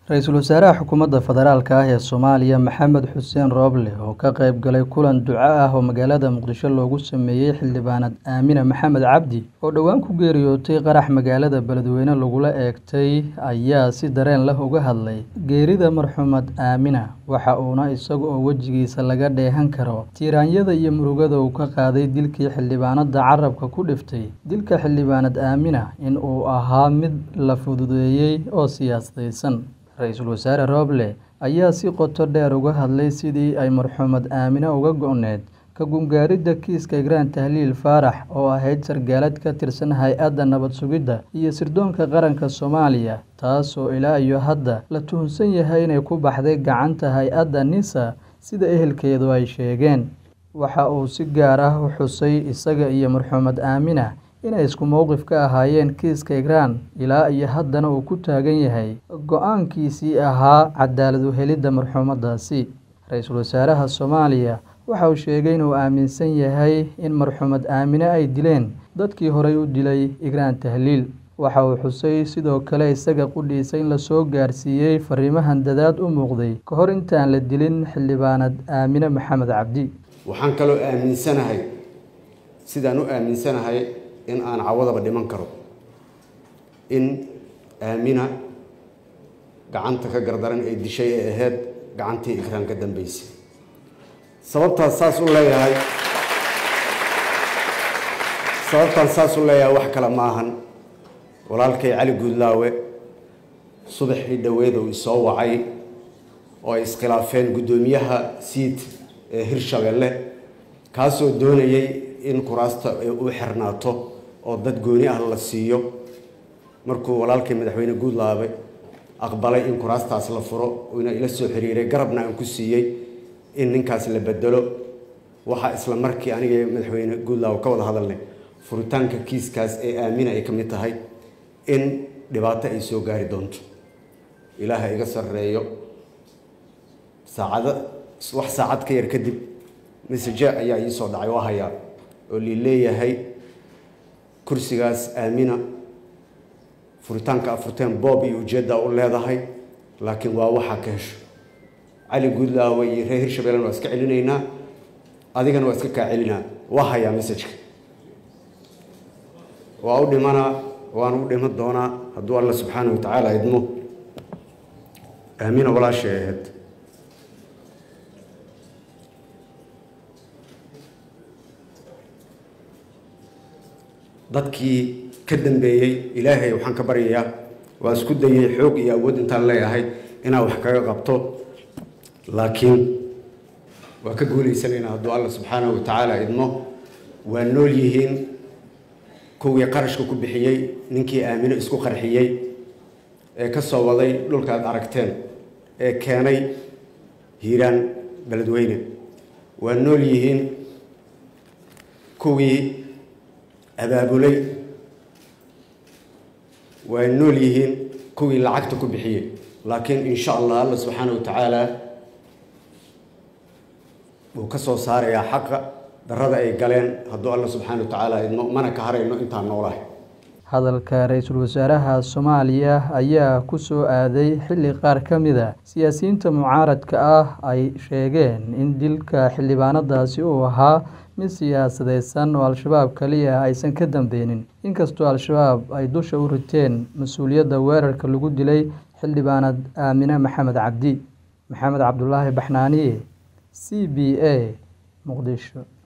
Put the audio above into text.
Ra-iisul wasaaraha xukuumadda federaalk ah ee Soomaaliya Maxamed Xuseen Roble oo ka qayb galay kulan duco ah oo magaalada Muqdisho loogu sameeyay xildhibaanad Aamina Maxamed Cabdi oo dhowaan ku geeriyootay qarax magaalada Beledweyne lagula eegtay ayaa si dareen leh uga hadlay geerida marxuumad Aamina waxa uuna isaga oo wejigiisa laga dheehan karo tiiraanyada iyo murugada uu ka qaaday dilkii xildhibaanada carrabka ku dhiftay dilka xildhibaanad Aamina in uu ahaa mid la fududeeyay oo siyaasadaysan ra-iisul wasaare Roble ayaa si qoto dheer uga hadlay sidii ay marxuumad Aamina uga go'neyd ka gungaaridda kiiska Ikraan Tahliil Faarax oo ahayd sargaalad ka tirsan hay-adda nabad sugidda iyo sirdoonka qaranka Soomaaliya taasoo ilaa iyo hadda la tuhunsan yahay inay ku baxday gacanta hay-adda NISA sida ehelkeedu ay sheegeen waxa uu si gaar ah u xusay isaga iyo marxuumad Aamina inay isku mowqif ka ahaayeen kiiska Ikraan ilaa iyo haddana uu ku taagan yahay go'aankiisii ahaa cadaalad u helidda marxuumadaasi ra-iisul wasaaraha Soomaaliya waxa uu sheegay inuu aaminsan yahay in marxuumad Aamine ay dileen dadkii horay u dilay Ikraan Tahliil waxa uu xusay sidoo kale isaga qudhiisa in la soo gaarsiiyey fariimahan dadaad u muuqday ka hor intaan la dilin xildhibaanad Aamine Maxamed Cabdi waxaan kaloo aaminsanahay sidaan u aaminsanahay in aan cawadaba dhiman karo in aamina gacanta ka gardaran ee dishay ee ahayd gacantii ikraan ka dambeysay sababtaas saas u leeyahay sababtaan saas u leeyahay wax kale ma ahan walaalkay cali guudlaawe subaxii dhoweed uu isoo wacay oo ay iskhilaafeen guddoomiyaha siid ee hirshabeelle kaasoo doonayay in kuraasta u xirnaato oo dad gooni ah la siiyo markuu walaalkay madaxweyne guudlaabe aqbalay in kuraastaas la furo uuna ila soo xiriiray garabna aan ku siiyey in ninkaas la bedelo waxaa isla markii aniga madaxweyne guudlaabe ka wada hadalnay furitaanka kiiskaas ee aamina ay ka mid tahay in dhibaato ay soo gaari doonto ilaaha iga sarreeyo saacado wax saacad ka yar kadib message ayaa ii soo dhacay waa hayaa oo lii leeyahay kursigaas aamina furitaanka afurteen boob iyo ujeedda u leedahay laakiin waa waxaa ka hesho cali guudlaawe iyo reer hirshabeellena waa iska celinaynaa adigana waa iska kaa celinaa waa hayaa messajka waa u dhimanaa waana u dhiman doonaa hadduu alla subxaana wa tacaala idmo aamina walaashay ahayd dadkii ka dambeeyey ilaahay waxaan ka baryayaa waa isku dayay xoog iyo awood intaan leeyahay inaan wax kaga qabto laakiin waa ka guulaysanaynaa hadduu alla subxaanahu wa tacaala idmo waa nool yihiin kuwii qarashka ku bixiyey ninkii aamino isku qarxiyey ee ka soo waday dhulkaad aragteen ee keenay hiiraan beledweyne waa nool yihiin kuwii abaabulay way nool yihiin kuwii lacagta ku bixiyey laakiin insha allah alla subxaana wa tacaala wuu ka soo saarayaa xaqa darada ay galeen hadduu alla subxaana wa tacaala idmo mana ka harayno intaan noolahay hadalka ra-iisul wasaaraha soomaaliya ayaa ku soo aaday xilli qaar ka mid a siyaasiyiinta mucaaradka ah ay sheegeen in dilka xildhibaanadaasi uu ahaa mid siyaasadeysan oo al-shabaab kaliya aysan ka dambeynin inkastoo al-shabaab ay dusha u riteen mas-uuliyadda weerarka lagu dilay xildhibaanad aamine maxamed cabdi maxamed cabdulaahi baxnaaniye c b a muqdisho